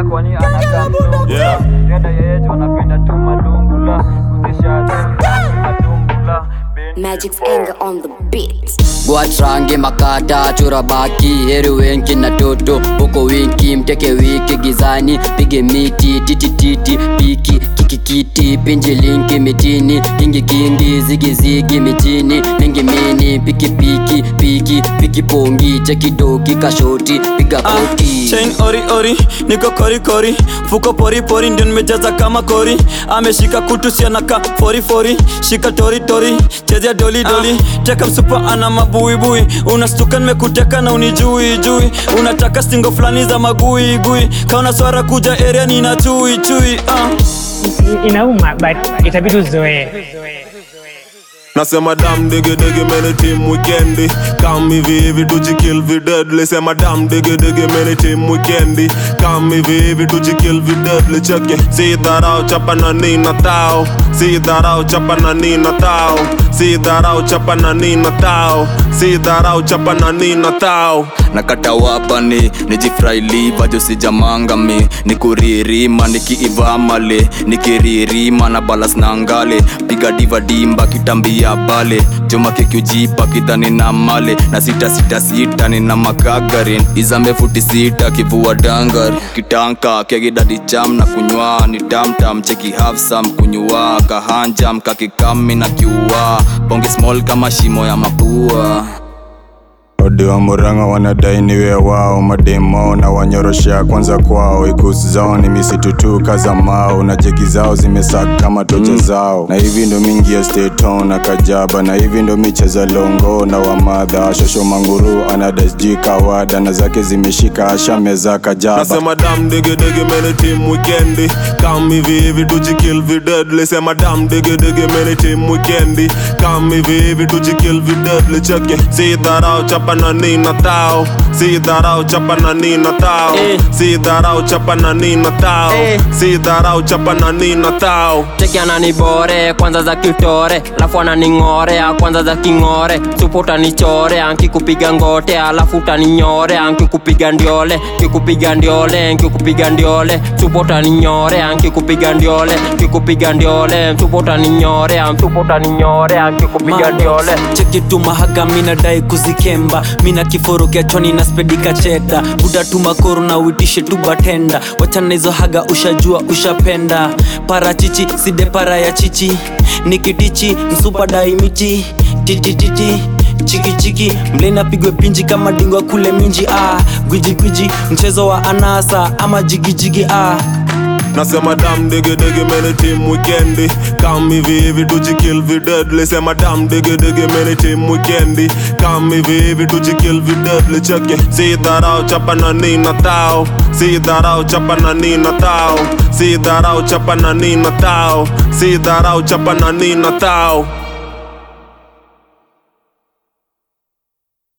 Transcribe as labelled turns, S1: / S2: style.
S1: kwani anakaa mlungula
S2: Yeah.
S1: dada yeye tu anapenda tu malungula kuzisha matumbula
S3: Magic's anger on the beat.
S4: gwatrange makata chura baki heri wenki na toto huko winki mteke wiki gizani pige miti titititi piki kikikiti pinji linki mitini kingi kingi zigizigi mitini mingi mini piki piki piki piki pongi chekidoki kashoti piga koti
S5: chain ori ori niko kori kori fuko pori pori ndio nimejaza kama kori ameshika kutu sianaka fori fori shika tori tori chezea doli doli teka msupa ana mabuibui unastuka nimekuteka na unijui jui unataka stingo fulani za magui gui kaona swara kuja area nina chui chui uh.
S6: inauma but itabidi uzoee
S2: Nasema dam digi digi many team weekendi Come hivi hivi tujikill vi deadly Sema dam digi digi many team weekendi Come hivi hivi tujikill vi deadly Cheke Si dharau chapa na nina tao Si dharau chapa na nina tao Si dharau chapa na nina tao Si dharau chapa na nina tao
S7: nakata wapani nijifrailiva josijamangami nikuririma nikiivamale nikiririma na balas na ngale piga diva dimba kitambia bale joma kikiujipa kidhani na male na sita sita sita nina makagarin izambe futi sita kivua dangar kitanka kegidadi cham na kunywa ni tamtam cheki hafsam kunywa kahanjam kakikami na kiua bonge small kama shimo ya mapua
S8: odi wa muranga wanadai niwe wao mademo na wanyoroshea kwanza kwao ikusi zao ni misitu tu kaza mao na jegi zao zimesaka kama tocha zao na hivi ndo mingi ya steton na kajaba na hivi ndo micheza longo na wamadha shosho manguru anadasji kawada na zake zimeshika ashameza kajaba
S2: Nasema dam digi digi many team weekendi Come hivi hivi tujikill vi deadly Sema dam digi digi many team weekendi Come hivi hivi tujikill vi deadly Cheke Si dharau chapa na nina tao Si dharau chapa na nina tao
S5: Eh.
S2: Si dharau chapa na nina tao
S1: Eh.
S2: Si dharau chapa na nina tao
S1: cheki ananibore kwanza za kitore alafu ananing'orea kwanza za king'ore supo utanichore ankikupiga ngote alafu utaninyore ankikupiga ndiole kikupiga ndiole nkikupiga ndiole supo utaninyore ankikupiga ndiole kikupiga ndiole supo utaninyore supo utaninyore ankikupiga ndiole
S5: cheki tu mahaga minadai kuzikemba mina kiforokia choni na spedika cheda buda tu makoro na uitishe tu batenda wachana hizo haga ushajua ushapenda parachichi side para ya chichi nikitichi msupa daimichi titititi chikichiki mlena pigwe pinji kama dingwa kule minji ah. gwijigwiji mchezo wa anasa ama jigijigi ah.
S2: Nasema dam digi digi many team weekendi Come hivi hivi tujikill vi deadly Sema dam digi digi many team weekendi Come hivi hivi tujikill vi deadly Cheke Si dharau chapa na nina tao Si dharau chapa na nina tao Si dharau chapa na nina tao Si dharau chapa na nina tao